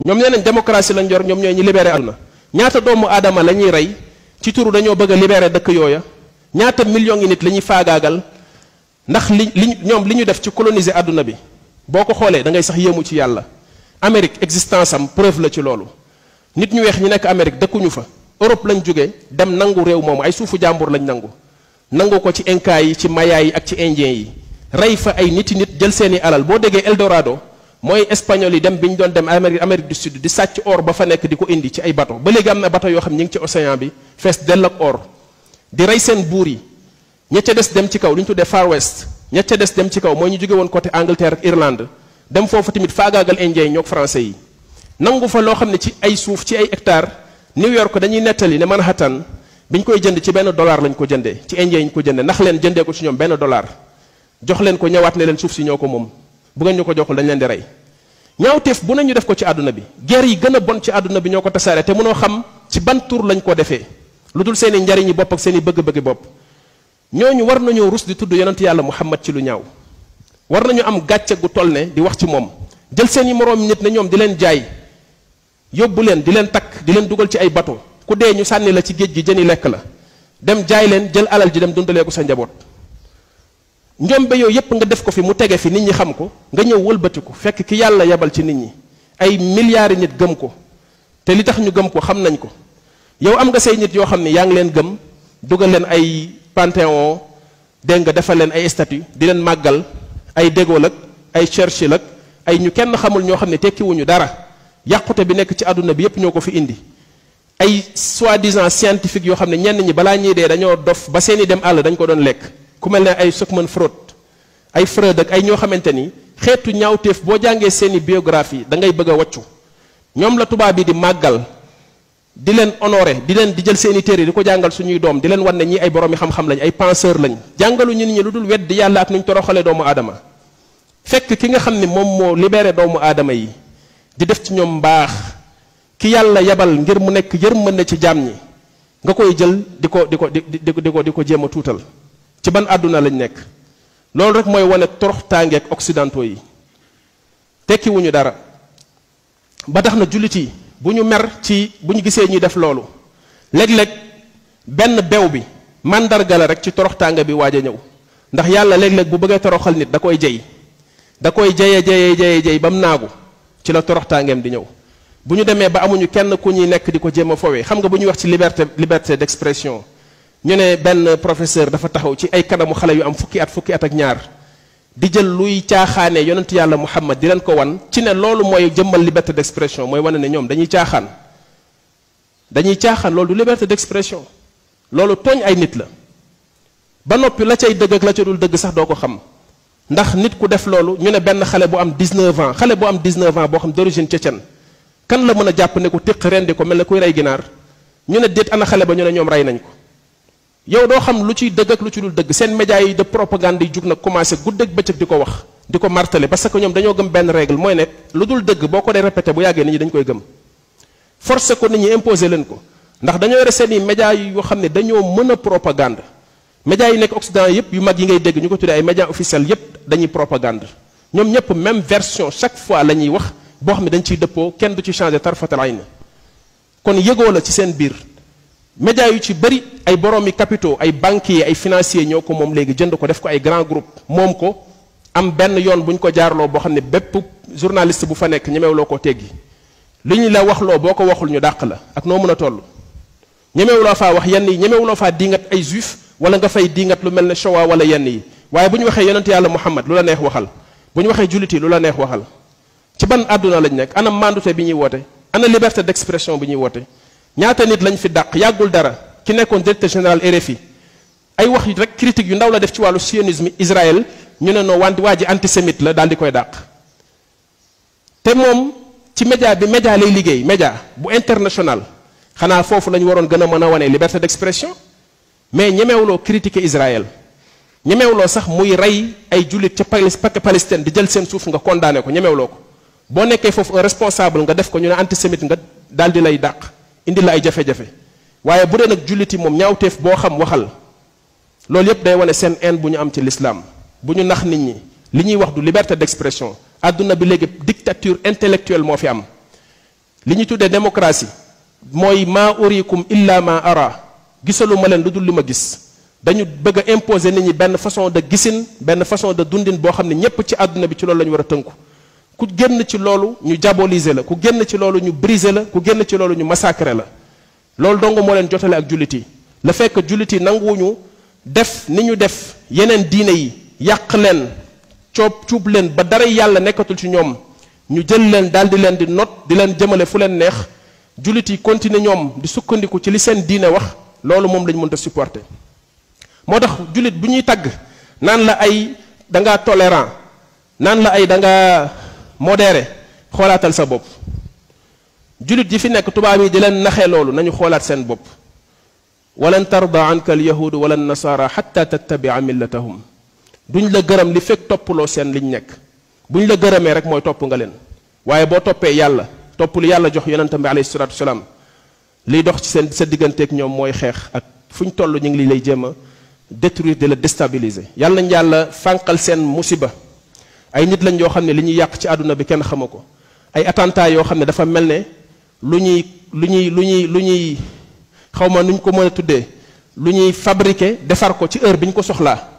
ñoom nee nañ démocratie lañ yor ñoom ñooy ñi libéré àdduna ñaata doomu aadama la ñuy rey ci turu dañoo bëgg a libéré dëkk yooya ñaata millions yi nit la ñuy faagaagal ndax li li ñoom li ñu def ci coloniser àdduna bi boo ko xoolee da ngay sax yéemu ci yàlla Amérique existence am preuve la ci loolu nit ñu weex ñi nekk Amérique dëkkuñu fa Europe lañ jóge dem nangu réew moomu ay suufu jàmbur lañ nangu nangu ko ci inca yi ci maya yi ak ci indien yi rey fa ay niti nit jël seeni alal boo déggee Eldorado mooy espagnol yi dem bi ñu doon dem Amérique Amérique du Sud di sàcc or ba fa nekk di ko indi ci ay bato ba léegi am na bato yoo xam ñi ngi ci océan bi fees dell ak or di rey seen buur yi ña ca des dem ci kaw li ñu tuddee Far West ña ca des dem ci kaw mooy ñu jóge woon côté Angleterre ak Irlande dem foofu tamit faagaagal indien yi ñoog français yi nangu fa loo xam ne ci ay suuf ci ay hectares New York dañuy nettali ne Manhattan bi ñu koy jënd ci benn dollar lañ ko jëndee ci indien yi ñu ko jëndee ndax leen jëndee ko ci ñoom benn dollar jox leen ko ñëwaat ne leen suuf si ñoo ko moom bu ngeen ñu ko joxul dañ leen di rey ñaawteef bu nañu def ko ci àdduna bi guerre yi gën a bon ci àdduna bi ñoo ko tasaare te mënoo xam ci ban tur lañ ko defee lu dul seen i njariñi bopp ak seen i bëgg-bëggi bopp ñooñu war nañoo rus di tudd yonent yàlla muhammad ci lu ñaaw war nañu am gàcce gu toll ne di wax ci moom jël seen i moroom nit ne ñoom di leen jaay yóbbu leen di leen takk di leen dugal ci ay bato ku dee ñu sànni la ci géej gi jëni lekk la dem jaay leen jël alal ji dem dundalee ko sa njaboot njombe yooyu yépp nga def ko fi mu tege fi nit ñi xam ko nga ñëw wëlbatiku fekk ki yàlla yebal ci nit ñi ay milliards yi nit gëm ko te li tax ñu gëm ko xam nañ ko yow am nga say nit yoo xam ne yaa ngi leen gëm dugal leen ay panthéon dégg nga defal leen ay statue di leen màggal ay De Gaulle ak ay Churchill ak ay ñu kenn xamul ñoo xam ne tekkiwuñu dara yàqute bi nekk ci àdduna bi yépp ñoo ko fi indi ay soi-disant scientifique yoo xam ne ñenn ñi balaa ñuy dee dañoo dof ba seeni dem àll dañ ko doon lekk ku mel ne ay Sigmund Freud ay Freud ak ay ñoo xamante ni xeetu ñaawteef boo jàngee seeni biographie da ngay bëgg a waccu ñoom la tubaab bi di màggal di leen honoré di leen di jël seeni téere di ko jàngal suñuy doom di leen wan ne ñi ay boroomi xam-xam lañ ay penseur lañ jàngalu ñu nit ñi lu dul wedd yàlla ak nuñ toroxalee doomu aadama fekk ki nga xam ne moom moo libéré doomu aadama yi di def ci ñoom mbaax ki yàlla yebal ngir mu nekk yërmande ci jaam ñi nga koy jël di ko di ko di di di ko di ko jéem a tuutal ci ban àdduna lañ nekk loolu rek mooy wane torox tàngeeg occidentaux yi tekkiwuñu dara ba tax na jullit yi bu ñu mer ci bu ñu gisee ñuy def loolu léeg-léeg benn bew bi màndarga la rek ci torox tànge bi waaj a ñëw ndax yàlla léeg-léeg bu bëggee toroxal nit da koy jey da koy jeye jeye jeye jey ba mu naagu ci la torox tàngeem di ñëw bu ñu demee ba amuñu kenn ku ñuy nekk di ko jéem a fowee xam nga bu ñuy wax ci liberté liberté d'expression ñu ne benn professeur dafa taxaw ci ay kanamu xale yu am fukki at fukki at ak ñaar di jël luy caaxaane yonent yàlla muhammad di leen ko wan ci ne loolu mooy jëmmal liberté d'expression mooy wane ne ñoom dañuy caaxaan dañuy caaxaan loolu du liberté d'expression loolu tooñ ay nit la ba noppi la cay dëgg ak la ca dul dëgg sax doo ko xam ndax nit ku def loolu ñu ne benn xale bu am 19 ans xale bu am 19 ans boo xam d'origine tchétchène kan la mën a jàpp ne ko téq rendi ko mel ne kuy rey ginaar ñu ne déet ana xale ba ñu ne ñoom rey nañ ko yow doo xam lu ciy dëgg ak lu ci dul dëgg seen médias yi de propagande yi jug nag commencé guddeeg bëccëg di ko wax di ko martelé parce que ñoom dañoo gëm benn règle mooy ne lu dul dëgg boo ko dee répété bu yàggee nit ñi dañ koy gëm forcé ko nit ñi imposé leen ko ndax dañoo yore seen i médias yoo xam ne dañoo mën a propagande médias yi nekk Occident yépp yu mag yi ngay dégg ñu ko tuddee ay médias officiels yépp dañuy propagande ñoom ñépp même version chaque fois la ñuy wax boo xam ne dañ ciy dëppoo kenn du ci changé tarfatal ayn kon yëgoo la ci seen biir médias yu ci bëri ay boroomi capitaux ay banquiers ay financiers ñoo ko moom léegi jënd ko def ko ay grand groupe moom ko am benn yoon bu ñu ko jaarloo boo xam ne bépp journaliste bu fa nekk ñemewloo ko teggi li ñu la waxloo boo ko waxul ñu dàq la ak noo mën a toll ñemewuloo faa wax yenn yi ñemewuloo faa diingat ay juif wala nga fay diingat lu mel ne Shoah wala yenn yi waaye bu ñu waxee yonent yàlla Muhammad lu la neex waxal bu ñu waxee jullit yi lu la neex waxal ci ban àdduna lañ nekk ana mandute bi ñuy woote ana liberté d'expression bi ñuy woote ñaata nit lañ fi dàq yàggul dara ki nekkoon directeur général RFI ay wax rek critique yu ndaw la def ci wàllu sionisme Israël ñu ne noo wante waa ji antisémite la daal di koy dàq te moom ci média bi média lay liggéey média bu international xanaa foofu lañu waroon gën a mën a wane liberté d'expression mais ñemewuloo critiquer Israël ñemewuloo sax muy rey ay jullit ca Palestine di jël seen suuf nga condamné ko ñemewuloo ko boo nekkee foofu un responsable nga def ko ñu ne antisémite nga daal di lay dàq indi la ay jafe-jafe waaye bu dee nag julliti moom ñaawteef boo xam waxal loolu yépp day wane seen haine bu ñu am ci l'islam bu ñu nax nit ñi li ñuy wax du liberté d'expression àdduna bi léegi dictature intellectuelle moo fi am li ñu tuddee démocratie mooy maa urikum illa ma ara gisalu ma leen lu dul li ma gis dañu bëgg a imposer nit ñi benn façon de gisin benn façon de dundin boo xam ne ñépp ci àdduna bi ci loolu la ñu war a tënku ku génn ci loolu ñu diaboliser la ku génn ci loolu ñu briser la ku génn ci loolu ñu massacrer la loolu dong moo leen jotale ak jullit yi le fait que jullit yi nanguwuñu def ni ñu def yeneen diine yi yàq leen coob cuub leen ba dara yàlla nekkatul ci ñoom ñu jël leen daal di leen di not di leen jëmale fu leen neex jullit yi continuer ñoom di sukkandiku ci li seen diine wax loolu moom lañ mënta supporter moo tax jullit bu ñuy tagg naan la ay da ngaa tolérant naan la ay da ngaa modéré xoolaatal sa bopp jullit yi fi nekk tubaab yi di leen naxee loolu nañu xoolaat seen bopp walan tarda anka al yahudu wala nasara xatta tattabia millatahum duñ la gërëm li fekk toppaloo seen liñ nekk buñ la gërëmee rek mooy topp nga leen waaye boo toppee yàlla topp lu yàlla jox yonentam bi alayhi salatu wasalaam liy dox ci seen sa digganteeg ñoom mooy xeex ak fu ñu toll ñu ngi li lay jéem a détruire de la déstabiliser yàlla nañ yàlla fànqal seen musiba ay nit lañ yoo xam ne li ñuy yàq ci àdduna bi kenn xamu ko ay attentat yoo xam ne dafa mel ne lu ñuy lu ñuy lu ñuy lu ñuy xaw ma nu ñu ko mën a tuddee lu ñuy fabriquer defar ko ci heure bi ñu ko soxlaa